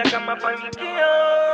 anataka mafanikio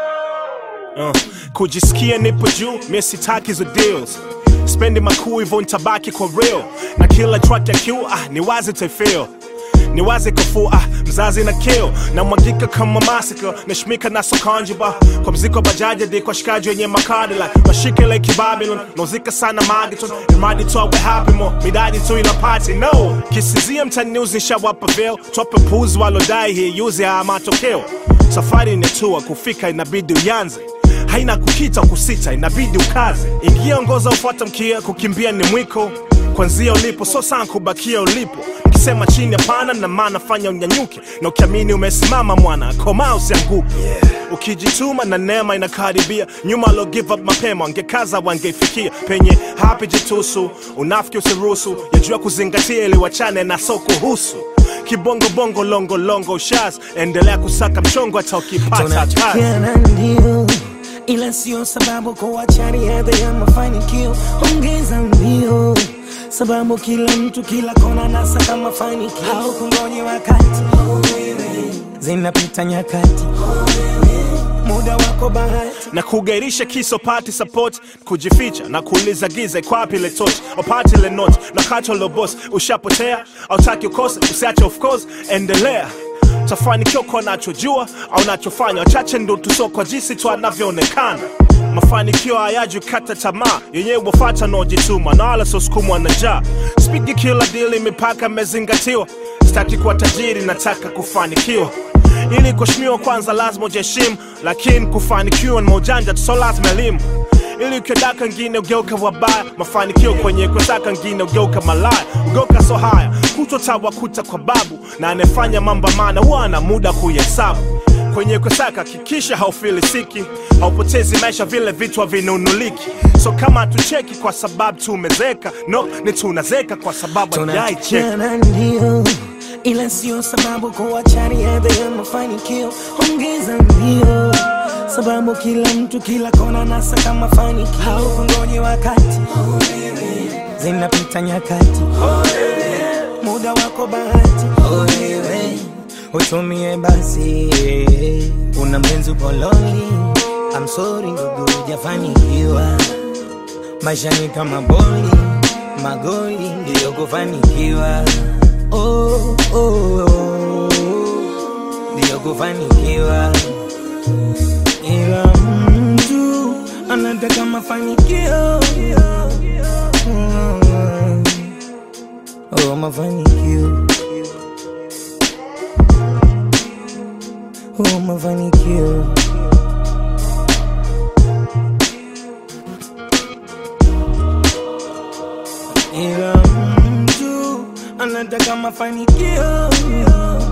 Uh, kujisikia nipo juu mie sitaki hizo deals spendi makuu hivyo ntabaki kwa real na kila track ya Q ah, ni wazi taifeel ni wazi kafua ah, mzazi na kill na mwagika kama massacre nashmika na sokanjiba kwa mziko bajaji di kwa shikaji wenye makadi like mashike like Babylon nauzika sana magiton imadi tu awe happy mo midadi tu ina party no kisizia mtani news nishawapa veil tope puzi walodai hii yuzi haya matokeo safari ni tua kufika inabidi uyanze haina kukita kusita inabidi ukaze ingia ongoza ufuata mkia kukimbia ni mwiko kwanzia ulipo so sana kubakia ulipo ukisema chini hapana na maana fanya unyanyuke na ukiamini umesimama mwana koma usianguke ukijituma na neema inakaribia nyuma alo give up mapema wangekaza wangeifikia penye hapi jitusu unafiki usiruhusu yajua kuzingatia ili wachane na so kuhusu kibongobongo longolongo shas endelea kusaka mchongo hata ukipata kazi tunachukiana ndio ila sio sababu kuacha riadha ya mafanikio ongeza mbio sababu kila mtu kila kona nasaka mafanikio au kungoje wakati zinapita nyakati muda wako bahati na kugairisha kiso pati support kujificha na kuuliza giza ikwapi ile torch opati ile note na kato lo boss ushapotea autaki ukose usiache of course endelea tafanikiwa kwa nachojua au nachofanya wachache ndo tuso kwa jinsi tu anavyoonekana mafanikio hayaji kata tamaa yenyewe wafata naojituma na wala sosukumwa na njaa spigi kila dili mipaka imezingatiwa sitaki kuwa tajiri nataka kufanikiwa ili kuheshimiwa kwanza lazima ujiheshimu lakini kufanikiwa ni maujanja tu so lazima elimu ili ukiodaka ngine ugeuka wabaya mafanikio kwenye kutaka ngine ugeuka malaya ugeuka so haya kutotawakuta kwa babu na anayefanya mambo maana huwa ana muda kuhesabu kwenye kusaka hakikisha haufilisiki haupotezi maisha vile vitu havinunuliki so kama hatucheki kwa sababu tumezeka no ni tunazeka kwa sababu hatujaicheka tunachukiana ndio ila sio sababu kuacha riadha ya mafanikio ongeza mbio sababu kila mtu kila kona nasaka mafanikio au kungoje wakati zinapita nyakati muda wako bahati utumie basi una mpenzi upoloni amsori ndugu hujafanikiwa maisha ni kama boli magoli ndiyo kufanikiwa oh, oh, oh, ndiyo kufanikiwa ila mtu anataka mafanikio Mm. oh, mafanikio oh, mafanikio ila mtu anataka mafanikio